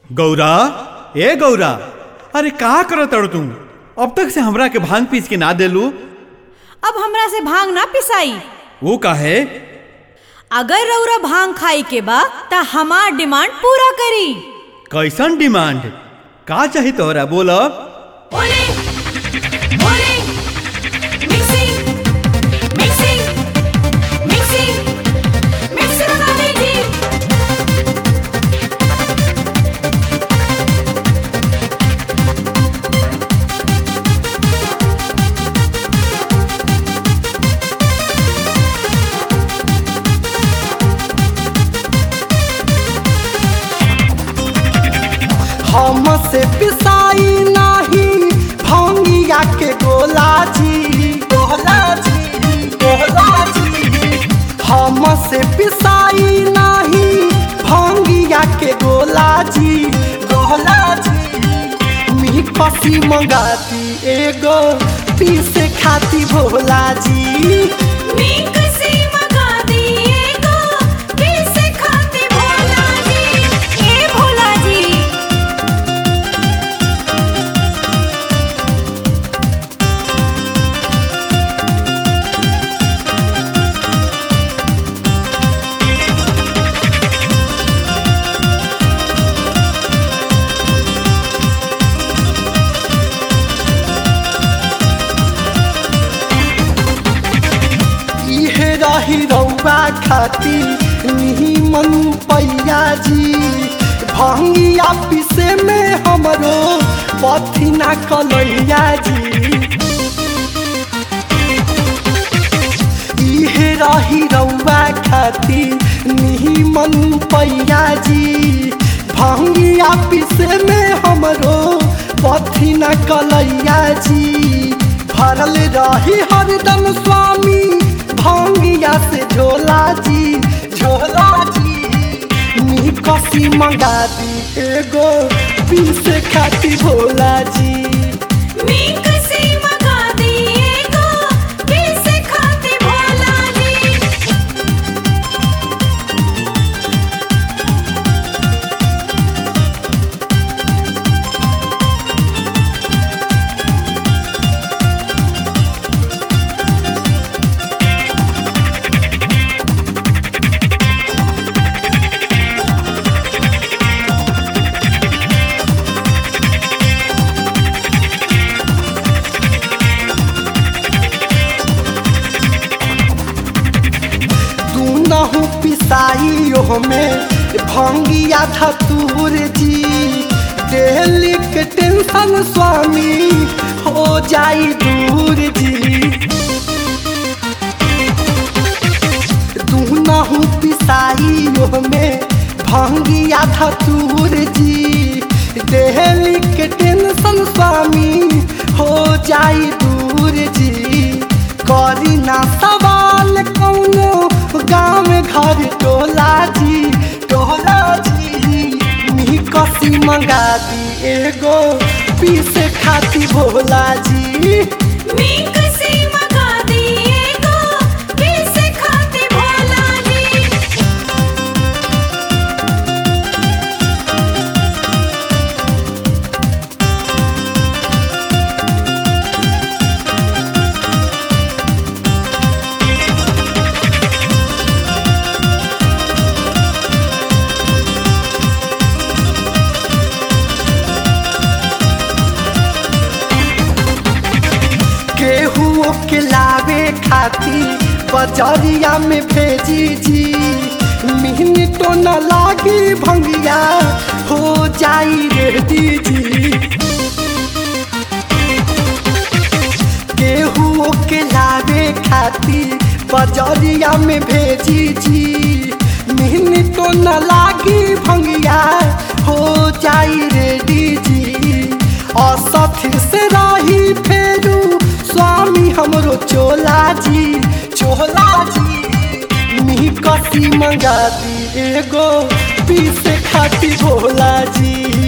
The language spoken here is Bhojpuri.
गौरा ए गौरा अरे का करत अड़ तू अब तक से हमरा के भांग पीस के ना देलू अब हमरा से भांग ना पिसाई वो काहे अगर रउरा भांग खाई के बा त हमार डिमांड पूरा करी कैसन डिमांड का चाही तोहरा बोल ओले ओले मिक्सिंग मिक्सिंग मिक्सिंग मिक्सिंग लगा दीजिए हमसे पिसाई नाही भंगिया के गोला जी गोला जी गोला जी हमसे पिसाई नाही भंगिया के गोला जी गोला जी मी पसी मंगाती एगो पीसे खाती भोला जी मिक्सी मंगा दिए गो किसे खाते भोला जी ए भोला जी इहे रही रौबा खाती निमन पैया जी भंगिया पीसे में हमरो पथी ना कलैया जी इहे रही रौबा खाती निमन पैया जी भंगिया पीसे में हमरो पथी ना कलैया जी भरल रही हरदम स्वामी भंगिया से झोला जी झोला जी नी कसी मंगा दी एगो पीसे खाती भोला जी मिक्सी मंगा दिए गो किसे खाते भोला जी तू नहु पिसाई में भंगिया धतूर जी डेली के टेंशन स्वामी हो जाई दूर जी तू नहु पिसाई में भंगिया धतूर जी डेली के टेंशन स्वामी हो जाई दूर जी करी ना सवाल कौनो गाँव घर टोला जी टोला जी मी कसी मंगा दी एगो पीसे खाती भोला जी मिक्सी मंगा दिए गो किसे खाते भोला जी केहू के लावे खाती बजरिया में भेजी जी मिनटो न लागी भंगिया हो जाई रेडी जी केहू के लावे खाती बजरिया में भेजी जी मिनटो न लागी भंगिया हो जाई रेडी जी असथी से रही फेरू स्वामी हमरो चोला जी चोला जी मी कसी मंगा दी एगो पीसे खाती भोला जी